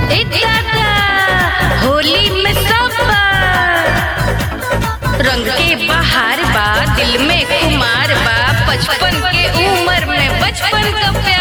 ए दादा होली में सब बा रंग के बहार बा दिल में कुमार बा बचपन के उम्र में बचपन का प्यार